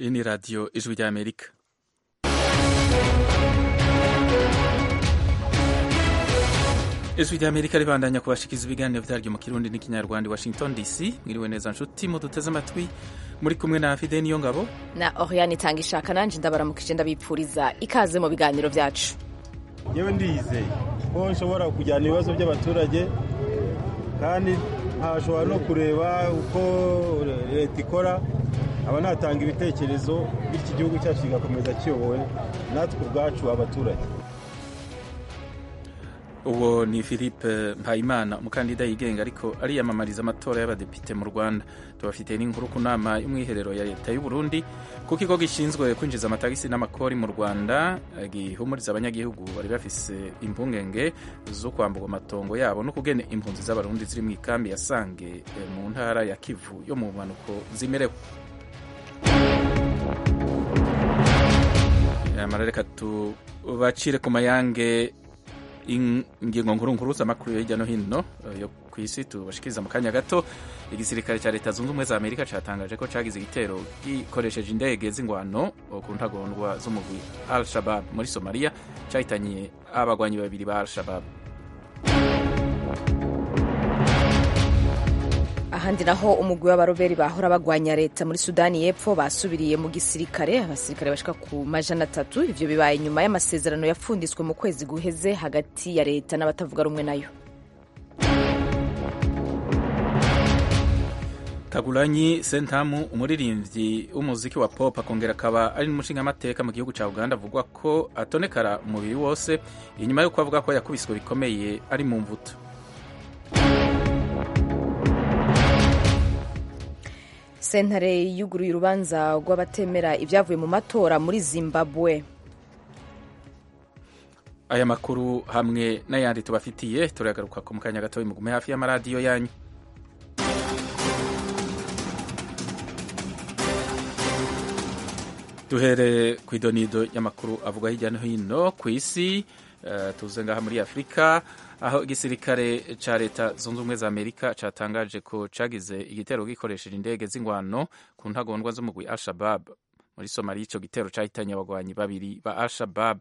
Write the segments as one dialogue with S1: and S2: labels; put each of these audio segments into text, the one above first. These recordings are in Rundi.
S1: iyi ni radiyo ijwi ry'amerika ijwi ry'amerika ribandanya kubashikiza ibiganiro byaryo mu kirundi n'ikinyarwanda i washington dc mwiriwe neza nshuti muduteze amatwi muri kumwe na fide niyo ngabo
S2: na oriane itanga ishaka nanjye ndabaramukije ndabipfuriza ikaze mu biganiro byacu
S3: yewe ndiyizeye ko nshobora kujyana ibibazo by'abaturage kandi ntashobora no kureba uko leta ikora aba natanga ibitekerezo bityo igihugu cyacu kigakomeza kiyobowe natwe ubwacu abaturage
S1: uwo ni philippe mpayimana umukandida yigenga ariko ariyamamariza amatora y'abadepite mu rwanda tubafitiye n'inkuru ku nama y'umwiherero ya leta y'u Burundi ku kigo gishinzwe kwinjiza amatagisi n'amakori mu rwanda gihumuriza abanyagihugu bari bafise impungenge zo kwamburwa amatongo yabo no kugena impunzi z'abarundi ziri mu ikambi ya sange mu ntara ya kivu yo mu mpanuko zimerewe amarareka tubacire ku mayange ingingo nkuru nkuru z'amakuru hirya no hino yo ku isi tubashikiriza mu kanya gato igisirikare cya leta zunze ubumwe za amerika cyatangaje ko cyagize igitero gikoresheje indege z'ingwano ku ntagondwa z'umugwi al shabab muri somaliya cyahitanye abagwanyi babiri ba al shabab
S2: ahandi naho umugwi w'abaroberi bahora bagwanya leta muri sudani y'epfo basubiriye mu gisirikare abasirikare bashika ku majana atatu ivyo bibaye nyuma y'amasezerano yapfunditswe mu kwezi guheze hagati ya leta n'abatavuga rumwe nayo
S1: kagulanyi sentamu umuririmbyi w'umuziki wa pop akongera akaba ari n'umushingamateka mu gihugu cya uganda avugwa ko atonekara umubiri wose inyuma y'uko avuga ko yakubiswe bikomeye ari mu mvuto
S2: sentare yuguruye urubanza rw'abatemera ibyavuye mu matora muri zimbabwe
S1: aya makuru hamwe n'ayandi tubafitiye turagaruka ku mukanya gato mugume hafi y'amaradiyo yanyu duhere ku idonido y'amakuru avuga hirya no hino ku isi uh, tuze ngaha muri afurika aho igisirikare ca leta zunze ubumwe za amerika catangaje ko cagize igitero gikoresheje indege z'ingwano ku ntagondwa z'umugwi al-shabab muri somaliya ico gitero cahitanye abagwanyi babiri ba al-shabab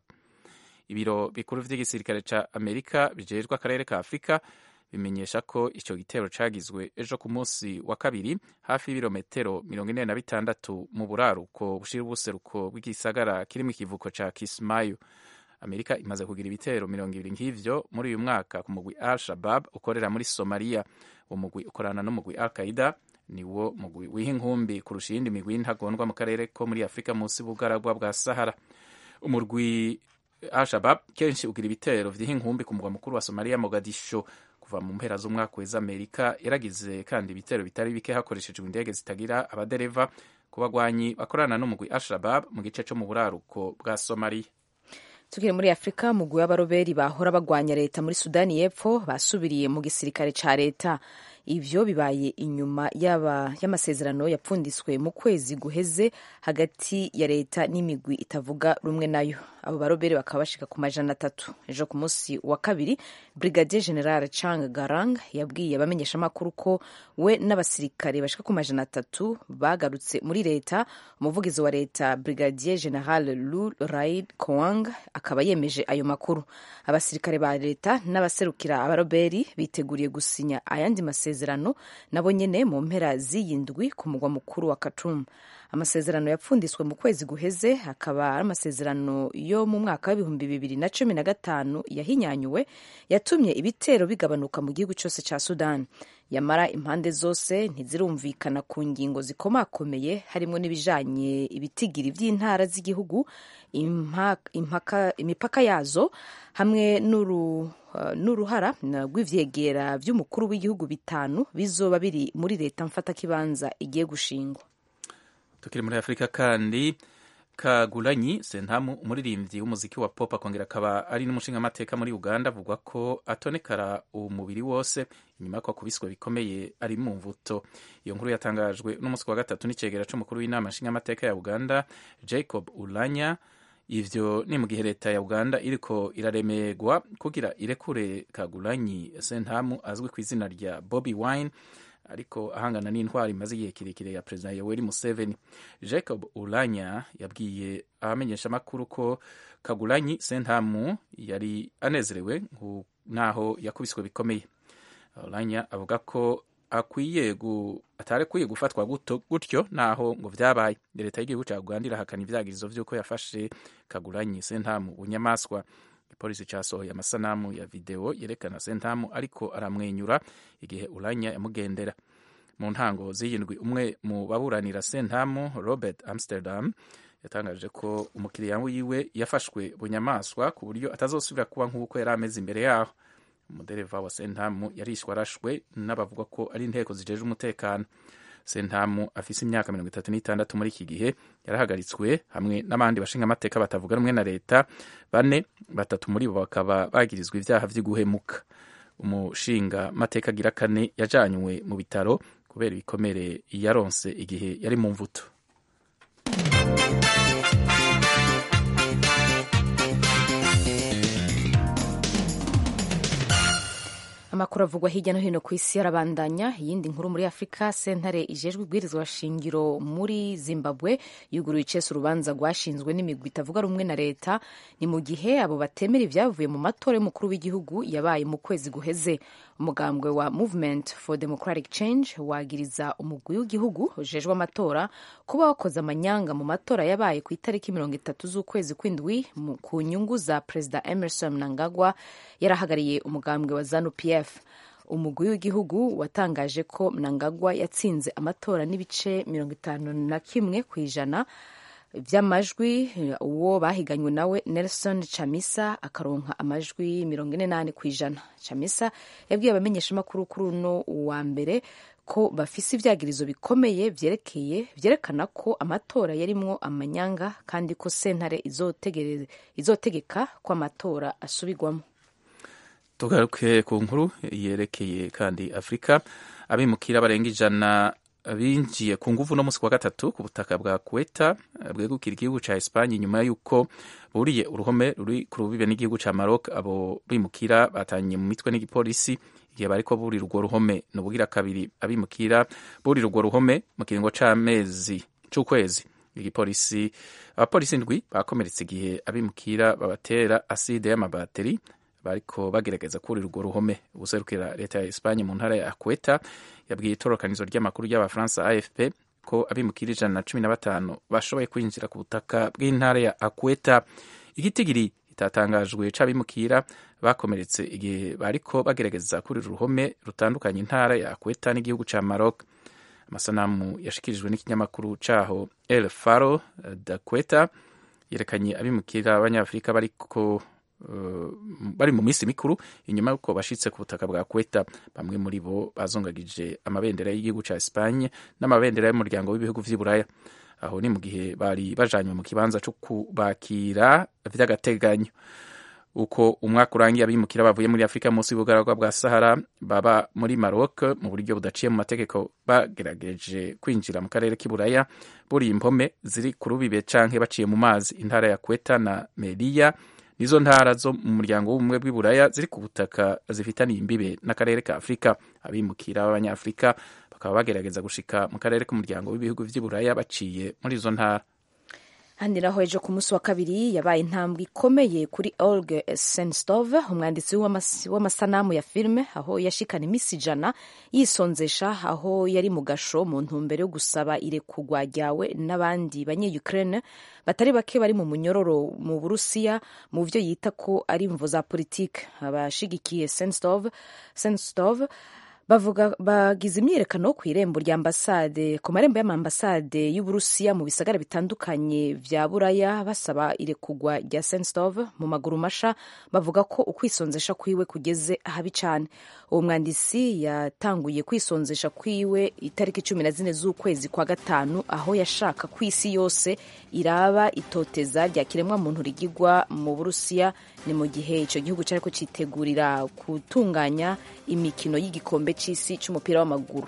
S1: ibiro bikuru vy'igisirikare ca amerika bijejwe akarere ka afurika bimenyesha ko ico gitero cagizwe ejo ku munsi wa kabiri hafi y'ibirometero mirongo ine na bitandatu mu buraruko bushira ubuseruko bw'igisagara kiri mu kivuko ca kismayo amerika imaze kugira ibitero mirongo ibiri nk'ivyo muri uyu mwaka ku mugwi al shabab ukorera muri somaliya uwo mugwi ukorana n'umugwi al qaida niwo mugwi wiha inkumbi kurusha iyindi migwi y'intagondwa mu karere ko muri afurika munsi y'ubugaragwa bwa sahara umurwi al shabab kenshi ugira ibitero vyiha inkumbi ku mugwa mukuru wa somaliya mogadisho kuva mu mpera z'umwaka weza amerika yaragize kandi ibitero bitari bike hakoreshejwe indege zitagira abadereva ku bagwanyi bakorana n'umugwi al shabab mu gice co mu buraruko bwa somaliya
S2: tukiri muri afurika umugwi w'abaroberi bahora bagwanya leta muri sudani y'epfo basubiriye mu gisirikare ca leta ivyo bibaye inyuma y'amasezerano yapfunditswe mu kwezi guheze hagati ya leta n'imigwi itavuga rumwe nayo abo baroberi bakaba bashika ku majana atatu ejo ku munsi wa kabiri brigadier general chang garang yabwiye abamenyeshamakuru ko we n'abasirikare bashika ku majana atatu bagarutse muri leta umuvugizi wa leta brigadier general lu raid koang akaba yemeje ayo makuru abasirikare ba leta n'abaserukira abaroberi biteguriye gusinya ayandi masezerano nabo nyene mu mpera z'iyi ndwi ku mugwa mukuru wa Khartoum amasezerano yapfunditswe mu kwezi guheze akaba ari amasezerano yo mu mwaka w'ibihumbi bibiri na cumi na gatanu yahinyanyuwe yatumye ibitero bigabanuka mu gihugu cyose cya Sudan yamara impande zose ntizirumvikana ku ngingo zikomakomeye harimo n'ibijanye ibitigiri by'intara z'igihugu imipaka yazo hamwe n'uru n'uruhara rw'ivyegera vy'umukuru w'igihugu bitanu bizoba biri muri leta mfatakibanza igiye gushingwa
S1: tukiri muri afurika kandi kagulanyi sentamu umuririmbyi w'umuziki wa pop akongera akaba ari n'umushingamateka muri uganda avugwa ko atonekara umubiri wose inyuma ko akubiswe bikomeye ari mu mvuto iyo nkuru yatangajwe n'umunsi wa gatatu n'icegera c'umukuru w'inama nshingamateka ya uganda jacob ulanya ivyo ni mu gihe leta ya uganda iriko iraremerwa kugira irekure kagulanyi sentamu azwi ku izina rya bobi wine ariko ahangana n'intwari imaze igihe kirekire ya perezida yoweri museveni jacob ulanya yabwiye abamenyeshamakuru ko kagulanyi sentamu yari anezerewe naho yakubiswe bikomeye ulanya avuga ko akwiye atarekwiye gufatwa gutyo naho ngo vyabaye leta y'igihugu ca uganda irahakana ivyagirizo vy'uko yafashe kagulanyi sentamu bunyamaswa ipolisi casohoye amasanamu ya video yerekana sentamu ariko aramwenyura igihe ulanya yamugendera mu ntango z'iyindwi umwe mu baburanira sentamu robert amsterdam yatangaje ko umukiriya wiwe yafashwe bunyamaswa ku buryo atazosubira kuba nk'uko yari ameze imbere yaho umudereva wa sentamu yarishwe arashwe n'abavuga ko ari inteko zijeje umutekano sentamu afise imyaka mirongo itatu n'itandatu muri iki gihe yarahagaritswe hamwe n'abandi bashinga amateka batavuga rumwe na leta bane batatu muri bo bakaba bagirizwa ivyaha vy'iguhemuka umushinga mateka agira kane yajanywe mu bitaro kubera ibikomere yaronse igihe yari mu mvuto
S2: amakuru avugwa hirya no hino ku isi arabandanya iyindi nkuru muri afurika sentare ijejwe ibwirizwa shingiro muri zimbabwe yuguruye icese urubanza rwashinzwe n'imigwi itavuga rumwe na leta ni mu gihe abo batemera ibyavuye mu matora y'umukuru w'igihugu yabaye mu kwezi guheze umugambwe wa movement for democratic change wagiriza umugwi w'igihugu ujejwe amatora kuba wakoze amanyanga mu matora yabaye ku itariki mirongo itatu z'ukwezi kw'indwi ku nyungu za perezida emerson mnangagwa yarahagariye umugambwe wa zanu pf umugwi w'igihugu watangaje ko mnangagwa yatsinze amatora n'ibice mirongo itanu na kimwe ku ijana by'amajwi uwo bahiganywe nawe nelson chamisa akaronka amajwi mirongo ine n'ane ku ijana chamisa yabwiye abamenyeshamakuru kuri uno wa mbere ko bafise ivyagirizo bikomeye vyerekeye vyerekana ko amatora yarimwo amanyanga kandi ko sentare izotegeka ko amatora asubirwamo
S1: tugaruke ku nkuru yerekeye kandi afurika abimukira barenga ijana binjiye ku nguvu no musi wa gatatu ku butaka bwa Kuweta bwegukira igihugu ca Espanye nyuma yuko buriye uruhome ruri ku rubibe n'igihugu ca Maroc abo bimukira batanye mu mitwe n'igipolisi igihe bariko burira urwo ruhome nubugira kabiri abimukira burira urwo ruhome mu kiringo c'amezi c'ukwezi igipolisi abapolisi ndwi bakomeretse igihe abimukira babatera aside y'amabateri bariko bagerageza kurira urwo ruhome ubuserukira leta ya Espanye mu ntara ya Akweta yabwiye itorokanizo ry'amakuru ry'abafaransa AFP ko abimukira ijana na cumi na batanu bashoboye kwinjira ku butaka bw'intara ya Akweta igitigiri itatangajwe c'abimukira bakomeretse igihe bariko bagerageza kurira uruhome rutandukanye intara ya Akweta n'igihugu ca Maroc amasanamu yashikirijwe n'ikinyamakuru caho El Faro d'Akweta yerekanye abimukira abanyafurika bariko Uh, bari mu minsi mikuru inyuma y'uko bashitse ku butaka bwa Kweta bamwe muri bo bazongagije amabendera y'igihugu ca Espagne n'amabendera y'umuryango w'ibihugu vy'i Buraya aho ni mu gihe bari bajanywe mu kibanza co kubakira vy'agateganyo uko umwaka urangiye abimukira bavuye muri Afurika munsi y'ubugaragwa bwa Sahara baba muri Maroc mu buryo budaciye mu mategeko bagerageje kwinjira mu karere k'i Buraya buriye impome ziri ku rubibe canke baciye mu mazi intara ya Kweta na Melilla nizo ntara zo mu muryango w'ubumwe bw'iburaya ziri ku butaka zifitaniye imbibe n'akarere ka afurika abimukira b'abanyafurika bakaba bagerageza gushika mu karere k'umuryango w'ibihugu vy'iburaya baciye muri izo ntara
S2: handi naho ejo ku munsi wa kabiri yabaye intambwe ikomeye kuri Olga Senstov umwanditsi w'amasanamu ya filime aho yashikana imisi ijana yisonzesha aho yari mu gasho mu ntumbero yo gusaba irekugwa ryawe n'abandi banye-Ukraine batari bake bari mu munyororo mu Burusiya mu vyo yita ko ari imvo za politike abashigikiye Senstov Senstov bavuga bagize imyiyerekano ku irembo rya ambasade ku marembo y'amambasade y'uburusiya mu bisagara bitandukanye vya buraya basaba irekugwa rya senstov mu maguru masha bavuga ko ukwisonzesha kwiwe kugeze ahabi cane uwo mwandisi yatanguye kwisonzesha kwiwe itariki cumi na zine z'ukwezi kwa gatanu aho yashaka ku isi yose iraba itoteza rya kiremwa muntu rigigwa mu burusiya ni mu gihe ico gihugu cariko citegurira gutunganya imikino y'igikombe c'isi c'umupira w'amaguru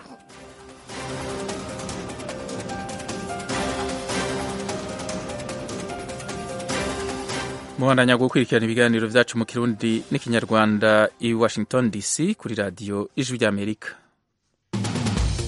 S1: mubandanya gukurikirana ibiganiro vyacu mu kirundi n'ikinyarwanda i washington dc kuri radiyo ijwi ry'amerika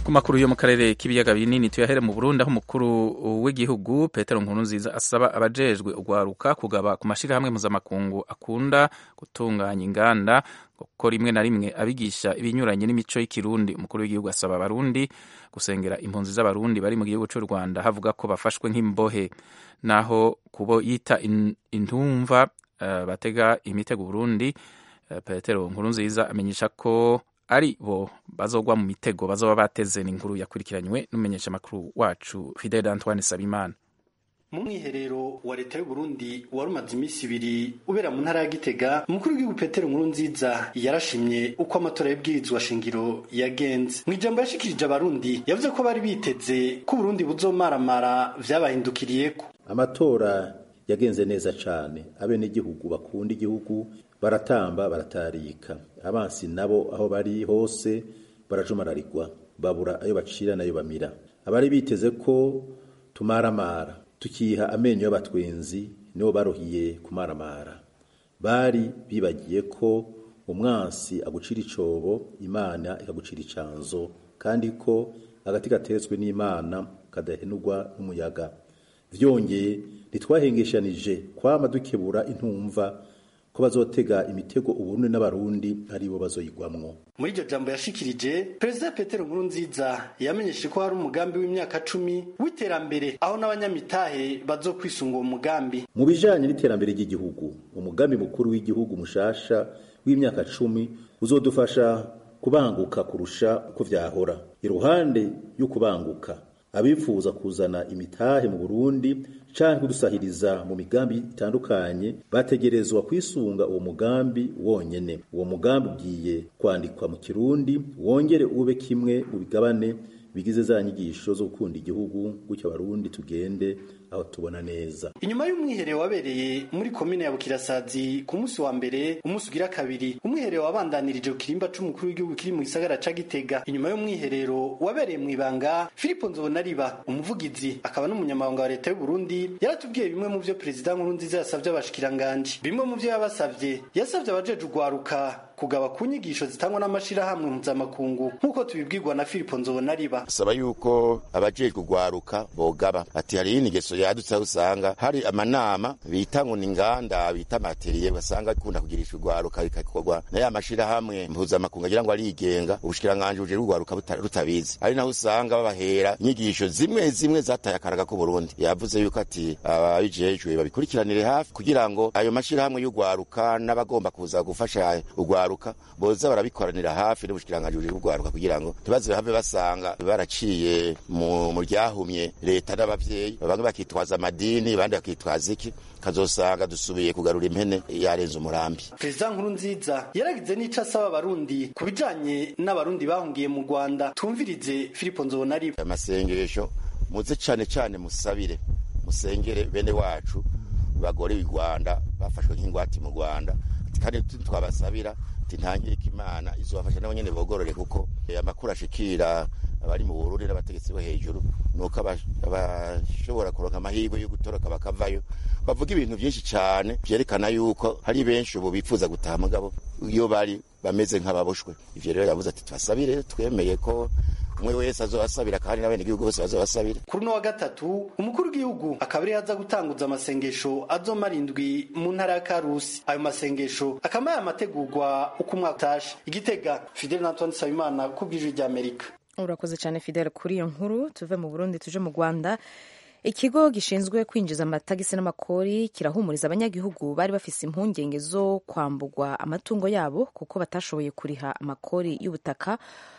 S1: ku makuru yo mu karere k'ibiyaga binini tuyahere mu burundi aho umukuru w'igihugu petero nkurunziza asaba abajejwe ugwaruka kugaba ku mashyirahamwe mpuzamakungu akunda gutunganya inganda kuko rimwe na rimwe abigisha ibinyuranye n'imico y'ikirundi umukuru w'igihugu asaba abarundi gusengera impunzi z'abarundi bari mu gihugu cy'u rwanda havuga ko bafashwe nk'imbohe naho kubo yita intumva uh, batega imitego burundi uh, petero nkurunziza amenyesha ko ari bo bazogwa mu mitego bazoba bateze n'inkuru yakurikiranywe n'umumenyeshamakuru wacu Fidel Antoine Sabimana
S4: mu mwiherero wa leta y'u Burundi wari umaze iminsi ibiri ubera mu ntara ya Gitega umukuru w'igihugu Petero Nkurunziza yarashimye uko amatora y'ubwirizwa shingiro yagenze mu ijambo yashikirije abarundi yavuze ko bari biteze ko Burundi buzomaramara vyabahindukiriyeko
S5: amatora yagenze neza cane abenegihugu bakunda igihugu baratamba baratarika abansi nabo aho bari hose barajumararirwa babura ayo bacira nayo bamira abari biteze ko tumaramara tukiha amenyo y'abatwenzi nibo baruhiye kumaramara bari bibagiye ko umwansi agucira icobo imana ikagucira icanzo kandi ko agati gatetswe n'imana kadahenurwa n'umuyaga vyongeye ntitwahengeshanije kwama dukebura intumva ko bazotega imitego uburundi n'abarundi aribo bazoyigwamwo
S4: muri iryo jambo yashikirije perezida petero nkurunziza yamenyeshe ko hari umugambi w'imyaka cumi w'iterambere aho n'abanyamitahe bazokwisunga uwo mugambi
S5: mu bijanye n'iterambere ry'igihugu umugambi mukuru w'igihugu mushasha w'imyaka cumi uzodufasha kubanguka kurusha uko vyahora iruhande y'ukubanguka abifuza kuzana imitahe mu Burundi canke kudusahiriza mu migambi itandukanye bategerezwa kwisunga uwo mugambi wonyene uwo mugambi ugiye kwandikwa mu kirundi wongere ube kimwe mu bigabane bigize za nyigisho zo gukunda igihugu gutyo abarundi tugende aho tubona neza
S4: inyuma y'umwiherero wabereye muri komine ya bukirasazi ku munsi wa mbere umunsi ugira kabiri umwiherero wabandanirije ku kirimba c'umukuru w'igihugu kiri mu gisagara ca gitega inyuma y'umwiherero wabereye mu ibanga filipo nzobonariba umuvugizi akaba n'umunyamabanga wa leta y'u Burundi yaratubwiye bimwe mu vyo perezida nkurunziza yasavye abashikiranganji bimwe mu vyo yabasavye yasavye abajeje ugwaruka kugaba ku nyigisho zitangwa n'amashirahamwe mpuzamakungu nk'uko tubibwirwa na filipo nzobonariba
S6: saba yuko abajejwe ugwaruka bogaba ati hari inigeso yadutse aho usanga hari amanama bita ngo ni inganda bita materiye basanga akunda kugirisha urwaruka bikakorwa na ya mashirahamwe mpuzamakungu agira ngo arigenga ubushikiranganji buje urwaruka rutabizi ari naho usanga babahera inyigisho zimwe zimwe zataye akaraga ko Burundi yavuze yuko ati ababijejwe babikurikiranire hafi kugira ngo ayo mashirahamwe y'urwaruka n'abagomba kuza gufasha urwaruka boza barabikoranira hafi n'ubushikiranganji buje urwaruka kugira ngo ntibaze have basanga baraciye mu ryahumye leta n'abavyeyi bamwe bakitwaza amadini abandi bakitwaza iki kazosanga dusubiye kugarura impene yarenze umurambi
S4: perezida nkuru nziza yaragize n'ico asaba abarundi ku bijanye n'abarundi bahungiye mu rwanda tumvirize filipo nzobonariba
S6: amasengesho muze cane cane musabire musengere bene wacu bagore i rwanda bafashwe nk'ingwati mu rwanda kandi twabasabira ntangirika imana izobafasha nabo nyene bogorore kuko amakuru ashikira abari mu Burundi n'abategetsi bo hejuru nuko abashobora kuronka amahirwe yo gutoroka bakavayo bavuga ibintu byinshi cyane vyerekana yuko hari benshi ubu bifuza gutaha mugabo iyo bari bameze nk'ababoshwe ivyo rero yavuze ati twasabire twemeye ko umwe wese azobasabira kandi n'abene gihugu bose bazobasabira
S4: kuri no wa gatatu umukuru w'igihugu akaba ari aza gutanguza amasengesho azomara indwi mu ntara ya Karusi ayo masengesho akaba yamategurwa uko umwaka utashe igitega Fidel Antoine Sabimana ku bw'ijwi rya Amerika
S2: urakoze cyane Fidel kuri iyo nkuru tuve mu Burundi tuje mu Rwanda ikigo gishinzwe kwinjiza amatagisi n'amakori kirahumuriza abanyagihugu bari bafise impungenge zo kwambugwa amatungo yabo kuko batashoboye kuriha amakori y'ubutaka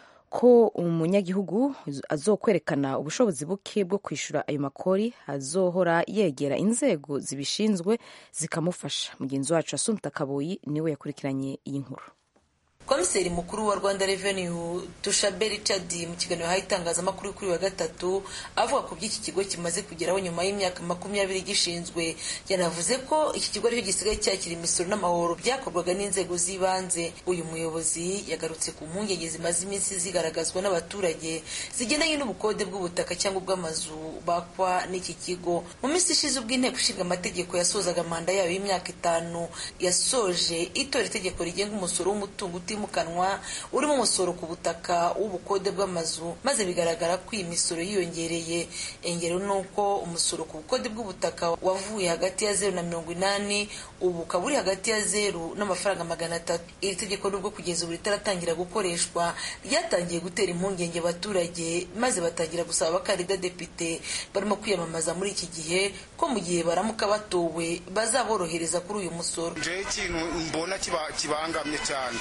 S2: ko umunyagihugu azokwerekana ubushobozi buke bwo kwishyura ayo makori azohora yegera inzego zibishinzwe zikamufasha mugenzi wacu asumta kaboyi niwe yakurikiranye iyi nkuru
S7: komiseri mukuru wa rwanda revenue tushabe richard mu kiganiro yahaye itangazamakuru kuri wa gatatu avuga ku by'iki kigo kimaze kugeraho nyuma y'imyaka makumyabiri gishinzwe yanavuze ko iki kigo aricyo gisigaye cyakira imisoro n'amahoro byakorwaga n'inzego z'ibanze uyu muyobozi yagarutse ku mpungenge zimaze iminsi zigaragazwa n'abaturage zigendanye n'ubukode bw'ubutaka cyangwa ubw'amazu bakwa n'iki kigo mu minsi ishize ubwo inteko ishinga amategeko yasozaga manda yayo y'imyaka itanu yasoje itora itegeko rigenga umusoro w'umutungo utimukanwa utimukanwa urimo umusoro ku butaka w'ubukode bw'amazu maze bigaragara ko iyi misoro yiyongereye ingero ni uko umusoro ku bukode bw'ubutaka wavuye hagati ya zeru na mirongo inani ubu ukaba uri hagati ya zeru n'amafaranga magana atatu iri tegeko nubwo kugeza ubu ritaratangira gukoreshwa ryatangiye gutera impungenge abaturage maze batangira gusaba abakandida depite barimo kwiyamamaza muri iki gihe ko mu gihe baramuka batowe bazaborohereza kuri uyu musoro
S8: njewe ikintu mbona kibangamye cyane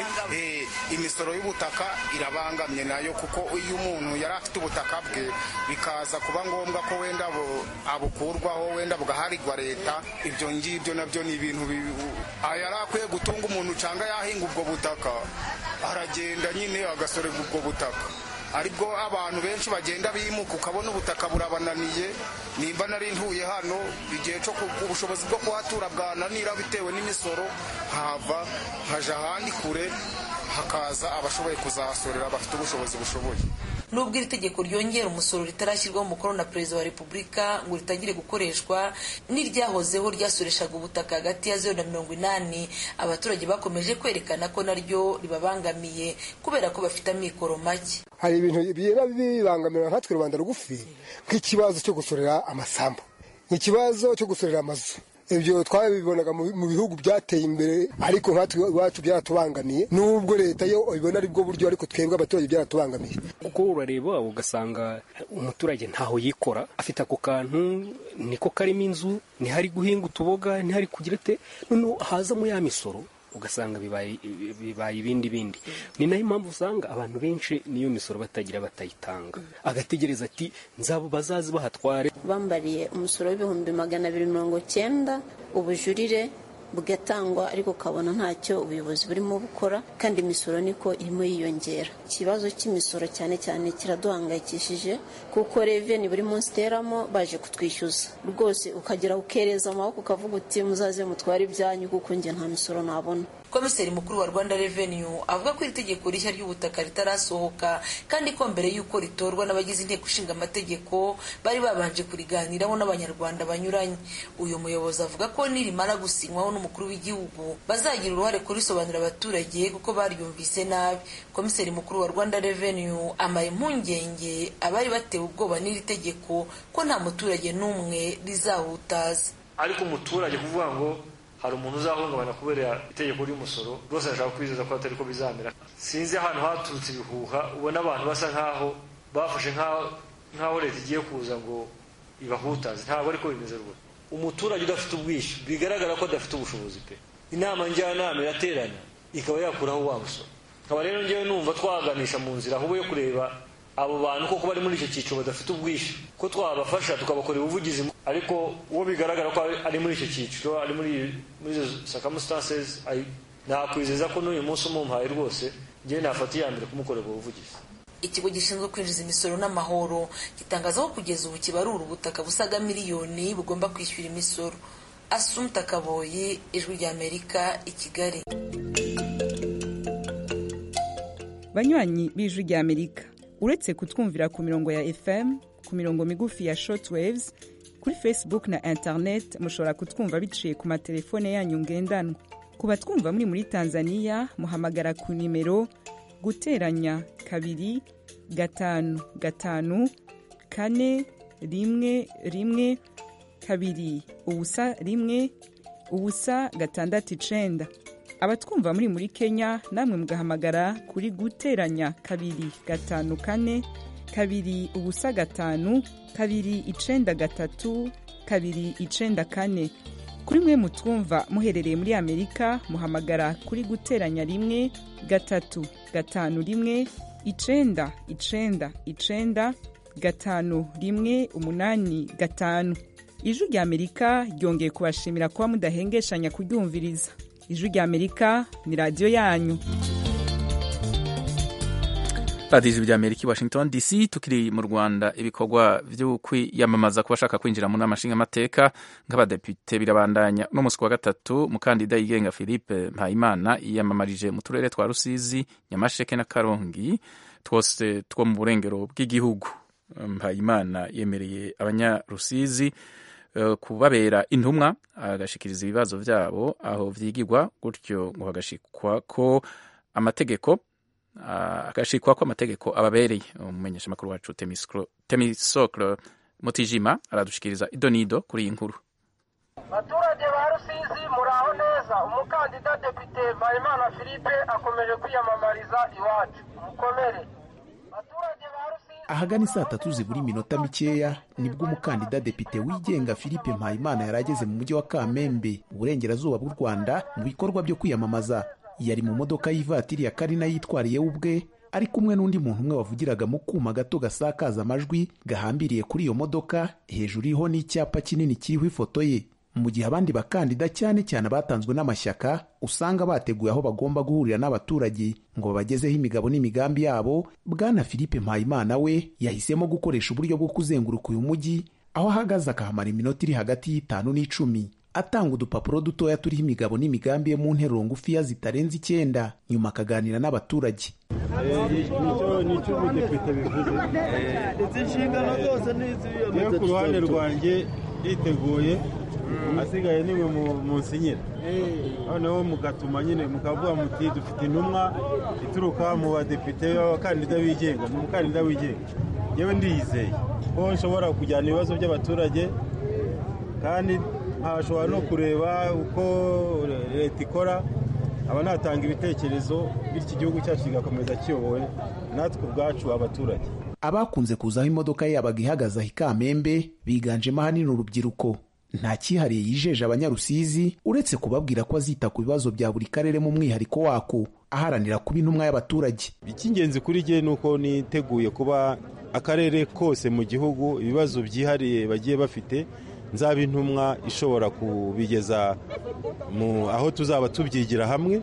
S8: imisoro y'ubutaka irabangamye nayo kuko iyo umuntu yari afite ubutaka bwe bikaza kuba ngombwa ko wenda abukurwaho wenda bugaharirwa leta ibyo ngibyo nabyo ni ibintu yari akwiye gutunga umuntu cyangwa yahinga ubwo butaka aragenda nyine agasorerwa ubwo butaka aribwo abantu benshi bagenda bimuka ukabona ubutaka burabananiye nimba nari ntuye hano igihe cyo ubushobozi bwo kuhatura bwananira bitewe n'imisoro hava haja ahandi kure hakaza abashoboye kuzahasorera bafite ubushobozi bushoboye
S7: nubwo iri tegeko ryongera umusoro ritarashyirwaho umukono na perezida wa repubulika ngo ritangire gukoreshwa n'iryahozeho ryasoreshaga ubutaka hagati ya zeru na mirongo inani abaturage bakomeje kwerekana ko naryo ribabangamiye kubera ko bafite amikoro make
S9: hari ibintu biba bibangamira nkatwe rubanda rugufi nk'ikibazo cyo gusorera amasambu nk'ikibazo cyo gusorera amazu ibyo twabibonaga mu bihugu byateye imbere ariko nkatwe iwacu byaratubangamiye nubwo leta yo ibona ari bwo buryo ariko twebwe abaturage byaratubangamiye
S10: kuko urareba ugasanga umuturage ntaho yikora afite ako kantu niko karimo inzu ntihari guhinga utuboga ntihari kugira ate noneho hazamo ya misoro ugasanga bibaye ibindi bindi ni nayo mpamvu usanga abantu benshi niyo misoro batagira batayitanga agategereza ati nzabo bazazi bahatware
S11: bambariye umusoro w'ibihumbi magana abiri mirongo cyenda ubujurire bugatangwa ariko ukabona ntacyo ubuyobozi burimo bukora kandi imisoro niko irimo yiyongera ikibazo cy'imisoro cyane cyane kiraduhangayikishije kuko reveni buri munsi iteramo baje kutwishyuza rwose ukagera ukereza amaboko ukavuga uti muzaze mutware ibyanyu kuko njye nta misoro nabona
S7: komiseri mukuru wa rwanda revenue avuga ko iri tegeko rishya ry'ubutaka ritarasohoka kandi ko mbere y'uko ritorwa n'abagize inteko ishinga amategeko bari babanje kuriganiraho n'abanyarwanda banyuranye uyu muyobozi avuga ko nirimara gusinywaho n'umukuru w'igihugu bazagira uruhare kurisobanurira abaturage kuko baryumvise nabi komiseri mukuru wa rwanda revenue amara impungenge abari batewe ubwoba n'iri tegeko ko nta muturage n'umwe rizahutaza
S12: ariko umuturage kuvuga ngo hari umuntu uzahungabana kubera itegeko ry'umusoro rwose arashaka kwizeza ko atari ko bizamera sinzi ahantu haturutse ibihuha ubona abantu basa nk'aho bafashe nk'aho leta igiye kuza ngo ibahutaze ntabwo ariko bimeze rwose umuturage udafite ubwishyu bigaragara ko adafite ubushobozi pe inama njyanama iraterana ikaba yakuraho wa musoro nkaba rero ngewe numva twaganisha mu nzira ahubwo yo kureba abo bantu koko bari muri icyo cyiciro badafite ubwishyu ko twabafasha tukabakorera ubuvugizi ariko uwo bigaragara ko ari muri icyo cyiciro ari muri muri izo circumstances nakwizeza ko n'uyu munsi umumpaye rwose ngewe nafata iya mbere kumukorera ubuvugizi
S7: ikigo gishinzwe kwinjiza imisoro n'amahoro gitangaza ko kugeza ubu kibarura ubutaka busaga miliyoni bugomba kwishyura imisoro asumta kaboyi ijwi ry'amerika i kigali
S13: banywanyi b'ijwi ry'amerika uretse kutwumvira ku mirongo ya fm ku mirongo migufi ya shortwaves kuri facebook na internet mushobora kutwumva biciye ku matelefone yanyu ngendanwa ku batwumva muri muri tanzania muhamagara ku nimero guteranya kabiri gatanu gatanu kane rimwe rimwe kabiri ubusa rimwe ubusa gatandatu icenda abatwumva muri muri kenya namwe mugahamagara kuri guteranya kabiri gatanu kane kabiri ubusa gatanu kabiri icenda gatatu kabiri icenda kane kuri mwe mutwumva muherereye muri amerika muhamagara kuri guteranya rimwe gatatu gatanu rimwe icenda icenda icenda gatanu rimwe umunani gatanu ijwi rya amerika ryongeye kubashimira kuba mudahengeshanya kuryumviriza ijwi rya amerika ni radiyo yanyu
S1: radiyo ijwi rya amerika i washington dc tukiri mu rwanda ibikorwa byo kwiyamamaza ku bashaka kwinjira mu nama nshingamateka nk'abadepite birabandanya no munsi wa gatatu umukandida yigenga philippe mpayimana yiyamamarije mu turere twa rusizi nyamasheke na karongi twose two mu burengero bw'igihugu mpayimana yemereye abanyarusizi kubabera intumwa agashikiriza ibibazo byabo aho vyigirwa gutyo ngo hagashikwa ko amategeko agashikwa ko amategeko ababereye umumenyeshamakuru wacu temisokro mutijima aradushikiriza idonido kuri iyi nkuru
S14: baturage ba rusizi muraho neza umukandida depite mpayimana philippe akomeje kwiyamamariza iwacu mukomere
S15: ahagana saa tatu zibura iminota mikeya nibwo umukandida depite wigenga philippe mpayimana yari ageze mu mujyi wa kamembe uburengerazuba bw'u rwanda mu bikorwa byo kwiyamamaza yari mu modoka y'ivatiri ya karina yitwariye we ubwe ari kumwe n'undi muntu umwe wavugiraga mu kuma gato gasakaza amajwi gahambiriye kuri iyo modoka hejuru iriho n'icyapa kinini kiriho ifoto ye mu gihe abandi bakandida cyane cyane abatanzwe n'amashyaka usanga bateguye aho bagomba guhurira n'abaturage ngo babagezeho imigabo n'imigambi yabo bwana philippe mpayimana we yahisemo gukoresha uburyo bwo kuzenguruka uyu mujyi aho ahagaze akahamara iminota iri hagati y'itanu n'icumi atanga udupapuro dutoya turiho imigabo n'imigambi ye mu nteruro ngufiya zitarenze icyenda nyuma akaganira n'abaturage
S3: nicyo umudepite bivuze
S16: izi nshingano zose ni
S3: iyo ku ruhande rwanjye yiteguye asigaye niwe munsinyira noneho mugatuma nyine mukavuga muti dufite intumwa ituruka mu badepite b'abakandida bigenga ni umukandida wigenga yewe ndiyizeye ko nshobora kujyana ibibazo by'abaturage kandi nkashobora no kureba uko leta ikora aba natanga ibitekerezo bityo igihugu cyacu kigakomeza kiyobowe natwe ubwacu abaturage
S15: abakunze kuzaho imodoka ye yabaga ihagaze aho i kamembe biganjemo ahanini urubyiruko nta cyihariye yijeje abanyarusizi uretse kubabwira ko azita ku bibazo bya buri karere mu mwihariko wako aharanira kuba intumwa y'abaturage
S3: icy'ingenzi kuri jye ni uko niteguye kuba akarere kose mu gihugu ibibazo byihariye bagiye bafite nzaba intumwa ishobora kubigeza mu aho tuzaba tubyigira hamwe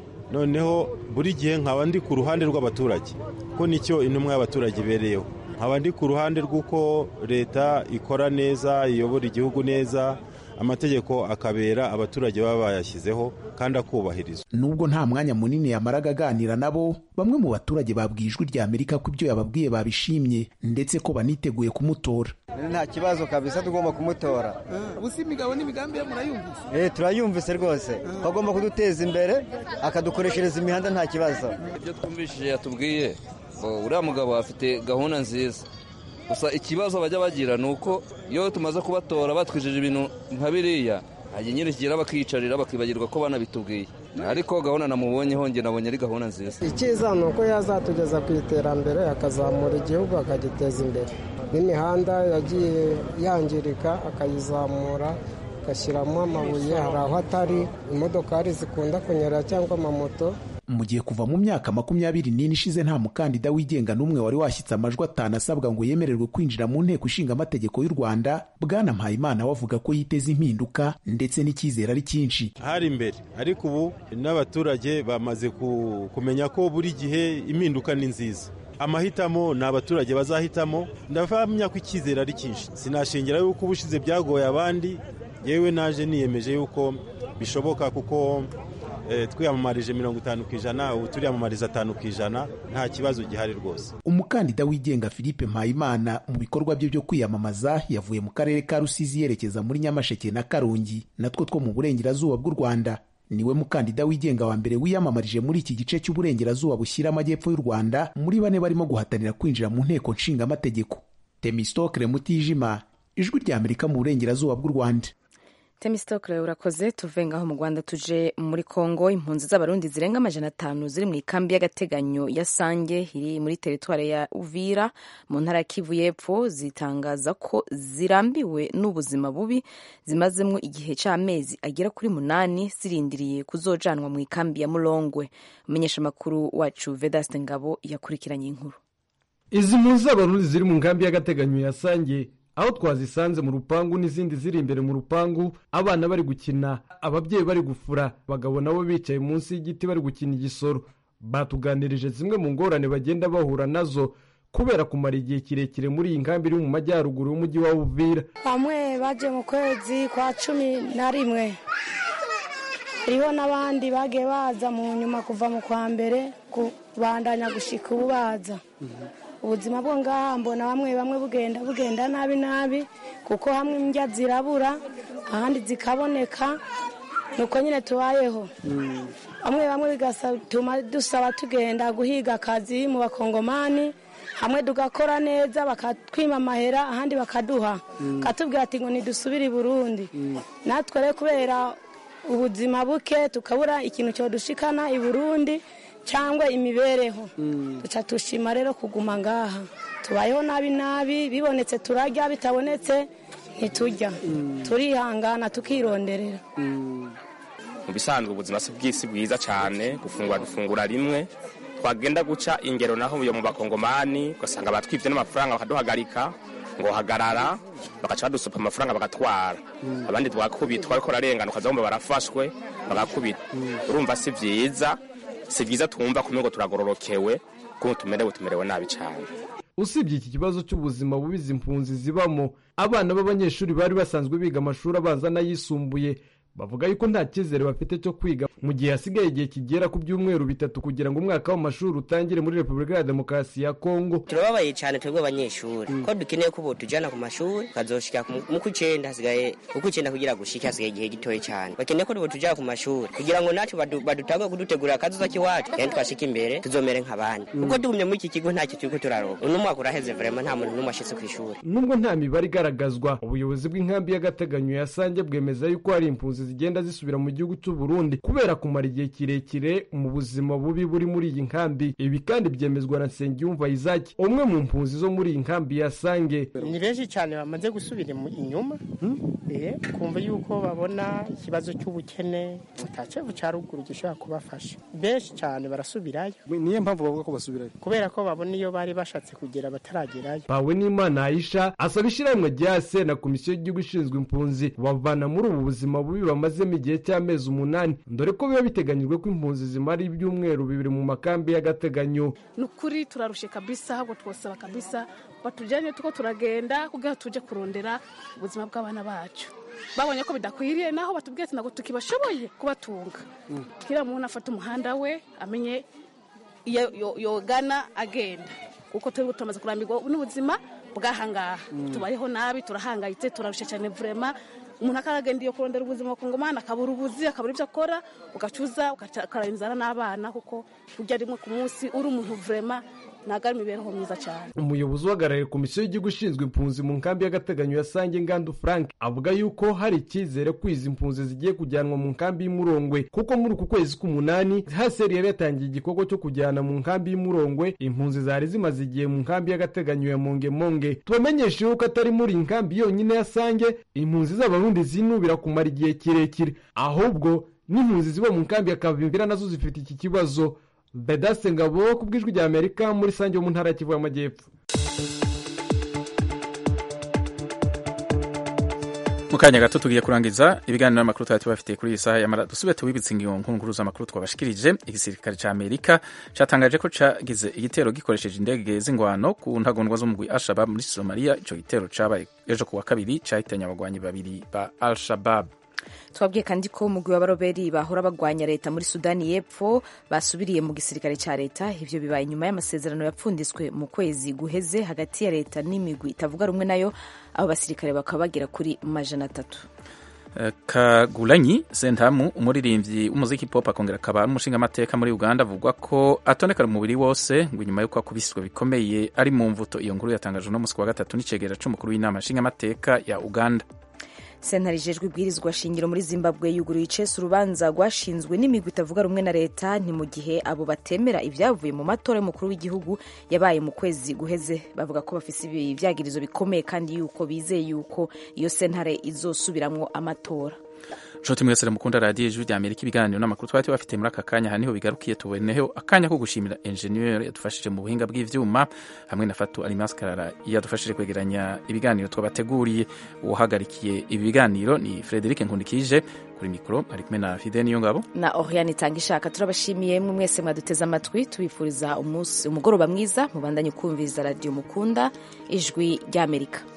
S3: noneho buri gihe nkaba ndi ku ruhande rw'abaturage ko nicyo intumwa y'abaturage ibereyeho nkaba ndi ku ruhande rw'uko leta ikora neza iyobora igihugu neza amategeko akabera abaturage baba bayashyizeho kandi akubahirizwa
S15: nubwo nta mwanya munini yamaraga aganira nabo bamwe mu baturage babwiye ijwi rya amerika ko ibyo yababwiye babishimye ndetse ko baniteguye kumutora
S16: nta kibazo kabisa tugomba kumutora
S17: ubusa imigabo n'imigambi ye murayumvise
S16: eh turayumvise rwose agomba kuduteza imbere akadukoreshereza imihanda nta kibazo
S18: ibyo twumvishije yatubwiye uriya mugabo afite gahunda nziza gusa ikibazo bajya bagira ni uko iyo tumaze kubatora batwijeje ibintu nka biriya hajya nyine kigera bakiyicarira bakibagirwa ko banabitubwiye ariko gahunda namubonyeho njye nabonye ari gahunda nziza
S17: icyiza ni uko yazatugeza ku iterambere akazamura igihugu akagiteza imbere n'imihanda yagiye yangirika akayizamura agashyiramo amabuye hari aho atari imodokari zikunda kunyura cyangwa amamoto
S15: mu gihe kuva mu myaka makumyabiri n'ine ishize nta mukandida wigenga n'umwe wari washyitse amajwi atanu asabwa ngo yemererwe kwinjira mu nteko ishinga amategeko y'u rwanda bwana mpayimana we avuga ko yiteze impinduka ndetse n'icyizere ari cyinshi
S3: hari imbere ariko ubu n'abaturage bamaze kumenya ko buri gihe impinduka ni nziza amahitamo ni abaturage bazahitamo ndavamya ko icyizere ari cyinshi sinashingira yuko ubushize byagoye abandi yewe naje niyemeje yuko bishoboka kuko twiyamamarije mirongo itanu ku ijana ubu turiyamamariza atanu ku ijana nta kibazo gihari rwose
S15: umukandida wigenga philippe mpayimana mu bikorwa bye byo kwiyamamaza yavuye mu karere ka rusizi yerekeza muri nyamasheke na karongi natwo two mu burengerazuba bw'u rwanda niwe mukandida wigenga wa mbere wiyamamarije muri iki gice cy'uburengerazuba bushyira amajyepfo y'u rwanda muri bane barimo guhatanira kwinjira mu nteko nshingamategeko temistokre mutijima ijwi rya amerika mu burengerazuba bw'u rwanda
S2: temisitokere urakoze tuve ngaho mu rwanda tuje muri kongo impunzi z'abarundi zirenga amajana atanu ziri mu ikambi y'agateganyo ya sange iri muri teritwari ya uvira mu ntara ya kivu y'epfo zitangaza ko zirambiwe n'ubuzima bubi zimazemo igihe cy'amezi agera kuri munani zirindiriye kuzojanwa mu ikambi ya murongwe umumenyeshamakuru wacu vedaste ngabo yakurikiranye inkuru
S19: izi mpunzi z'abarundi ziri mu nkambi y'agateganyo ya sange aho twazisanze mu rupangu n'izindi ziri imbere mu rupangu abana bari gukina ababyeyi bari gufura abagabo nabo bicaye munsi y'igiti bari gukina igisoro batuganirije zimwe mu ngorane bagenda bahura nazo kubera kumara igihe kirekire muri iyi nkambi iri mu majyaruguru y'umujyi wa uvira
S20: bamwe baje mu kwezi kwa cumi na rimwe hariho n'abandi bagiye baza mu nyuma kuva mu kwa mbere kubandanya gushika ubu baza ubuzima bwo ngaha mbona bamwe bamwe bugenda bugenda nabi nabi kuko hamwe indya zirabura ahandi zikaboneka nuko nyine tubayeho bamwe bamwe bigatuma dusaba tugenda guhiga akazi mu bakongomani hamwe tugakora neza bakatwima amahera ahandi bakaduha katubwira ati ngo ntidusubire i burundi natwe rero kubera ubuzima buke tukabura ikintu cyodushikana i burundi cyangwa imibereho duca dushima rero kuguma ngaha tubayeho nabi nabi bibonetse turarya bitabonetse ntiturya turihangana tukironderera
S21: mu bisanzwe ubuzima si bw'isi bwiza cyane gufungura dufungura rimwe twagenda guca ingero naho yo mu bakongomani ugasanga batwibye n'amafaranga bakaduhagarika ngo hagarara bagaca badusupa amafaranga bagatwara abandi twakubitwa ariko rarengana ukazabumva barafashwe bagakubita urumva si byiza si byiza twumva kumwe ngo turagororokewe kuko tumerewe tumerewe nabi cyane
S19: usibye iki kibazo cy'ubuzima bubi izi mpunzi zibamo abana b'abanyeshuri bari basanzwe biga amashuri abanza n'ayisumbuye bavuga yuko nta cyizere bafite cyo kwiga mu gihe hasigaye igihe kigera ku byumweru bitatu kugira ngo umwaka w'amashuri utangire muri repubulika ya demokarasi ya kongo
S22: turababaye cyane twebwe abanyeshuri ko dukeneye ko tujyana ku mashuri tukazoshika mu kw'icyenda hasigaye uko icyenda kugira gushike hasigaye igihe gitoya cyane bakeneye ko tujyana ku mashuri kugira ngo natwe badutange kudutegurira akazuza k'iwacu kandi twashika imbere tuzomere nk'abandi kuko tugumye muri iki kigo ntacyo turi ko turaroba uno mwaka uraheze vrema nta muntu n'umwe ashitse ku ishuri
S19: nubwo nta mibare igaragazwa ubuyobozi bw'inkambi y'agateganyo ya sange bwemeza yuko hari impunzi zigenda zisubira mu gihugu cy'u Burundi kubera kumara igihe kirekire mu buzima bubi buri muri iyi nkambi ibi kandi byemezwa na Nsengiyumva Isaac umwe mu mpunzi zo muri iyi nkambi ya Sange
S23: ni benshi cyane bamaze gusubira inyuma kumva yuko babona ikibazo cy'ubukene mutacevu cya ruguru gishobora kubafasha benshi cyane barasubirayo
S24: niyo mpamvu bavuga ko basubirayo
S23: kubera ko babona iyo bari bashatse kugera bataragerayo
S19: bawe n'imana Aisha asaba ishyirahamwe rya se na komisiyo y'igihugu ishinzwe impunzi bavana muri ubu buzima bubi bamazemo igihe cy'amezi umunani dore ko biba biteganyijwe ko impunzi zimara ibyumweru bibiri mu makambi y'agateganyo
S25: ni ukuri turarushe kabisa ahubwo twosaba kabisa batujyanye tuko turagenda kugira tujye kurondera ubuzima bw'abana bacu babonye ko bidakwiriye naho batubwiye ati ntabwo tukibashoboye kubatunga kiriya muntu afata umuhanda we amenye iyo yogana agenda kuko turi tumaze kurambirwa n'ubuzima bw'ahangaha tubayeho nabi turahangayitse turarusha cyane vurema umuntu akaragenda iyo kurondera ubuzima bakongomana akabura ubuzi akabura ibyo akora ugacuza ukarara inzara n'abana kuko urya rimwe ku munsi uri umuntu vurema ntabwo ari imibereho myiza cyane
S19: umuyobozi uhagarariye komisiyo y'igihugu ishinzwe impunzi mu nkambi y'agateganyo ya sange ngandu frank avuga yuko hari icyizere ko izi mpunzi zigiye kujyanwa mu nkambi y'umurongwe kuko muri uku kwezi k'umunani haseri yari yatangiye igikorwa cyo kujyana mu nkambi y'umurongwe impunzi zari zimaze igihe mu nkambi y'agateganyo ya mongemonge tubamenyeshe yuko atari muri iyi nkambi yonyine ya sange impunzi z'abarundi zinubira kumara igihe kirekire ahubwo n'impunzi ziba mu nkambi ya kavimbira nazo zifite iki kibazo bedase ngabo ku bw'ijwi rya amerika muri sange wo mu ntara ya kivu y'amajyepfo
S1: mu kanya gato tugiye kurangiza ibiganiro n'amakuru twari tubafitiye kuri iyi saha yamara dusubire tubibitse ingingo nkuru z'amakuru twabashikirije igisirikare cya amerika cyatangaje ko cyagize igitero gikoresheje indege z'ingwano ku ntagondwa z'umugwi al-shabab muri somaliya icyo gitero cyabaye ejo ku wa kabiri cyahitanye abagwanyi babiri ba al-shabab
S2: twabwiye kandi ko umugwi w'abaroberi bahora bagwanya leta muri sudani y'epfo basubiriye mu gisirikare cya leta ivyo bibaye nyuma y'amasezerano yapfunditswe mu kwezi guheze hagati ya leta n'imigwi itavuga rumwe nayo abo basirikare bakaba bagera kuri majana atatu
S1: kagulanyi sentamu umuririmbyi w'umuziki pop akongera akaba ari umushingamateka muri uganda avugwa ko atonekara umubiri wose ngo inyuma y'uko akubiswe bikomeye ari mu mvuto iyo nkuru yatangajwe no musi wa gatatu n'icegera c'umukuru w'inama nshingamateka ya uganda
S2: sentare ijejwe ibwirizwa shingiro muri zimbabwe yuguruye icese urubanza rwashinzwe n'imigwi itavuga rumwe na leta ni mu gihe abo batemera ibyavuye mu matora y'umukuru w'igihugu yabaye mu kwezi guheze bavuga ko bafise ibyagirizo bikomeye kandi yuko bizeye yuko iyo sentare izosubiramwo amatora
S1: nshuti mwese mukunda radiyo ijwi rya amerika ibiganiro n'amakuru twari tubafite muri aka kanya aha niho bigarukiye tuboneho akanya ko gushimira enjeniyeri yadufashije mu buhinga bw'ivyuma hamwe na fatu alimaskarara yadufashije kwegeranya ibiganiro twabateguriye uwahagarikiye ibi biganiro ni frederic nkundikije kuri mikoro ari kumwe na fide niyo ngabo
S2: na oriane itanga ishaka turabashimiye mwe mwese mwaduteze amatwi tubifuriza umugoroba mwiza mubandanye kumviriza radiyo mukunda ijwi ry'amerika